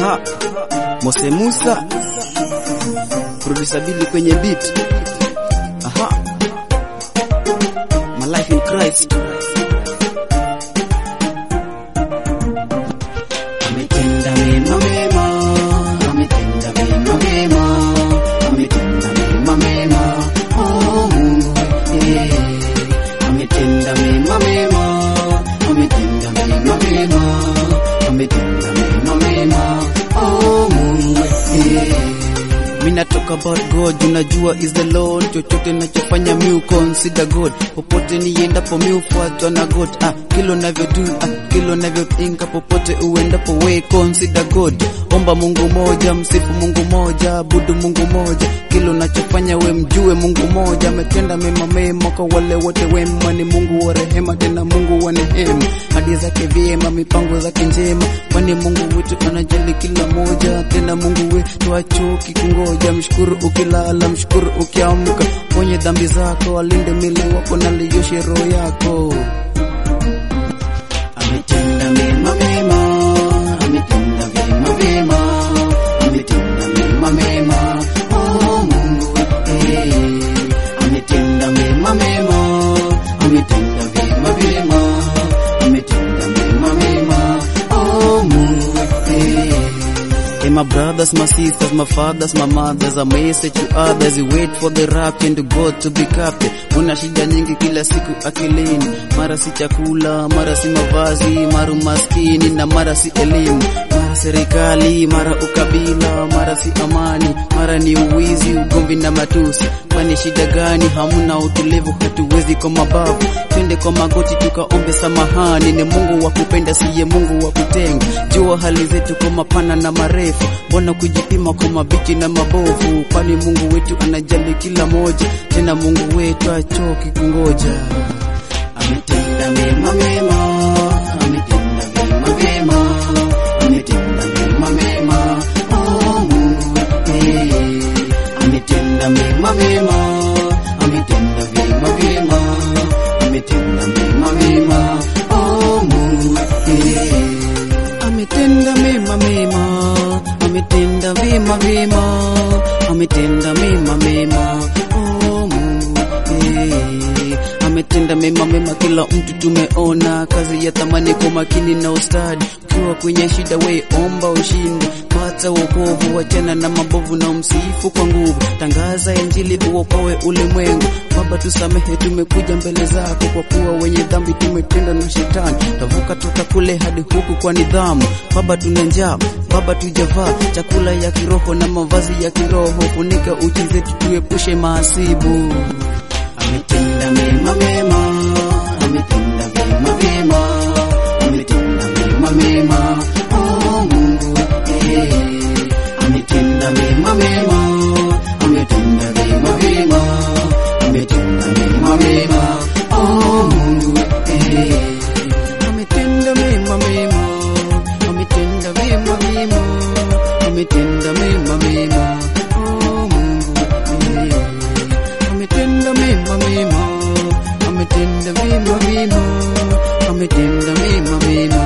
Aha, Mose Musa producer Billy kwenye beat. Aha, my life in Christ. Ametenda mema mema, ametenda mema mema, ametenda mema mema, oh Mungu eh. Ametenda mema mema, ametenda mema mema, ametenda mema mema, oh Mungu eh. Mina talk about God, unajua is the Lord. Chochote nachofanya mi consider God, popote niendapo mi ufuatwa na God. Ah, kilo navyo do, ah, kilo navyo think, popote uendapo we consider God. Omba Mungu moja, msifu Mungu moja, abudu Mungu moja, kilo nachofanya we mjue Mungu moja. Ametenda mema mema kwa wale wote wema, ni Mungu wa rehema, tena Mungu wa neema, hadi zake vyema, mipango zake njema, kwani Mungu wetu anajali kila moja, tena Mungu wetu achoki kungoja. Mshukuru ukilala, mshukuru ukiamka, ponye dhambi zako, alinde mwili wako na liyoshe roho yako. Ametenda mema mema, ametenda vema vema, ametenda mema mema, oh Mungu eh. Ametenda mema mema, ametenda vema vema, ametenda mema mema, oh Mungu eh. Hey, my brothers, my sisters, my fathers, my mothers, a message to others. You wait for the rapture to God to be captain. Una shida nyingi kila siku akilini, mara si chakula, mara si mavazi, mara umaskini na mara si elimu, mara serikali, mara ukabila, mara si amani, mara ni uwizi, ugomvi na matusi. Kwani shida gani? Hamuna utulivu, hatuwezi kwa mabavu. Twende kwa magoti tukaombe samahani. Ni Mungu wa kupenda, siye Mungu wa kutenga. Jua hali zetu kwa mapana na marefu, mbona kujipima kwa mabichi na mabovu? Kwani Mungu wetu anajali kila moja, tena Mungu wetu achoki kungoja. Ametenda mema mema, ametenda vema vema, ametenda mema mema, oh Mungu eh. Ametenda mema mema, ametenda vema vema, ametenda mema mema, oh Mungu eh. Ametenda mema mema, ametenda vema vema, ametenda mema mema, oh Mungu eh. Ametenda mema mema, kila mtu tumeona kazi ya thamani kwa makini na ustadi. Ukiwa kwenye shida, we omba ushindi, pata wokovu, wachana na mabovu na umsifu kwa nguvu. Tangaza Injili uokoe ulimwengu. Baba, tusamehe, tumekuja mbele zako kwa kuwa wenye dhambi tumetenda na shetani. Tavuka toka kule hadi huku kwa nidhamu. Baba, tuna njaa, Baba, tujavaa chakula ya kiroho na mavazi ya kiroho. Funika uchi zetu, tuepushe maasibu. Ametenda mema mema, ametenda vema vema, ametenda mema mema, oh Mungu eh. Ametenda mema mema, ametenda vema vema, ametenda mema mema, oh Mungu eh. Ametenda mema mema, ametenda vema vema, ametenda mema mema, oh Mungu eh. Ametenda mema mema, ametenda mema mema, ametenda mema mema,